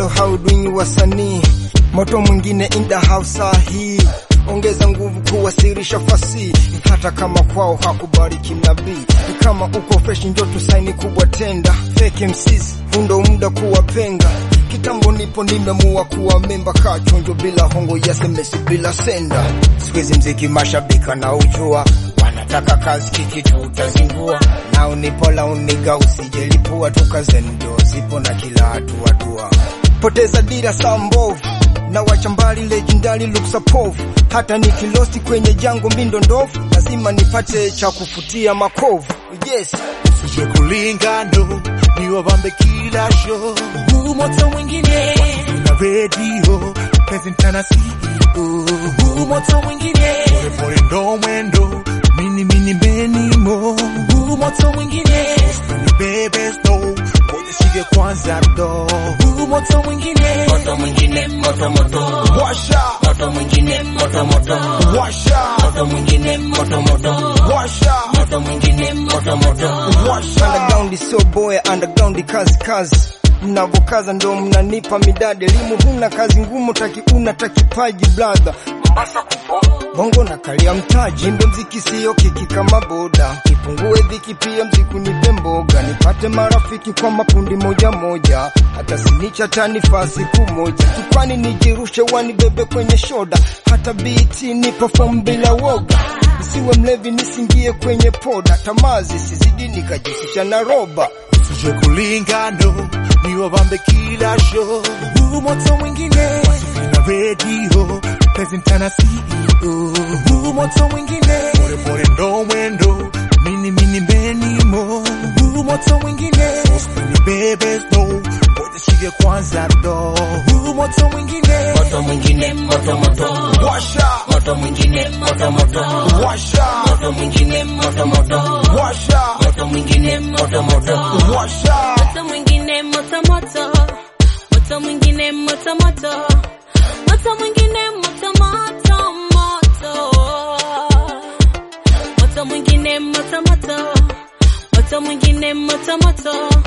hello how do you wasanii moto mwingine in the house hii ongeza nguvu kuwasilisha fasihi hata kama kwao hakubariki nabii ni kama uko fresh njo tusaini kubwa tenda fake MCs hundo muda kuwapenga kitambo nipo nimemua kuwa memba kachonjo bila hongo ya semesi bila senda sikwezi mziki mashabika na ujua wanataka kazi kikitu utazingua nao nipola uniga usijelipua tukazendo zipo na kila hatua dua poteza dira saa mbovu na wacha mbali legendary luksapov hata nikilosti kwenye jango mindo ndovu lazima nipate cha kufutia makovu yes Usije kulingano niwabambe kila show huu moto mwingine na radio presentana CEO huu moto mwingine pole ndo mwendo mini mini menimo huu moto mwingine ni bebe slow ngoja shike kwanza do huu moto mwingine moto mwingine moto moto washa moto mwingine moto moto washa moto mwingine moto moto washa moto mwingine moto moto washa underground sio boya underground kazi kazi mnavokaza ndo mnanipa midadi elimu huna kazi ngumu taki una takipaji brother Mombasa kupo bongo na kalia mtaji mbe mziki siyo kiki kama boda kipungue dhiki pia mziku nipe mboga nipate marafiki kwa makundi moja moja hata sinicha tanifa siku moja tukwani nijirushe wanibebe kwenye shoda hata biti ni perform bila woga nisiwe mlevi nisingie kwenye poda tamazi sizidi nikajihusisha na roba Usije kulingano niwabambe kila show huu moto mwingine na radio presentana CEO huu moto mwingine pole pole ndo mwendo mini mini menimo huu moto mwingine ni bebe slow ngoja shike kwanza do huu moto mwingine moto mwingine moto moto washa moto mwingine moto moto washa moto mwingine moto moto washa moto mwingine moto moto washa moto mwingine moto moto moto mwingine moto moto moto mwingine moto moto moto moto mwingine moto moto moto mwingine moto moto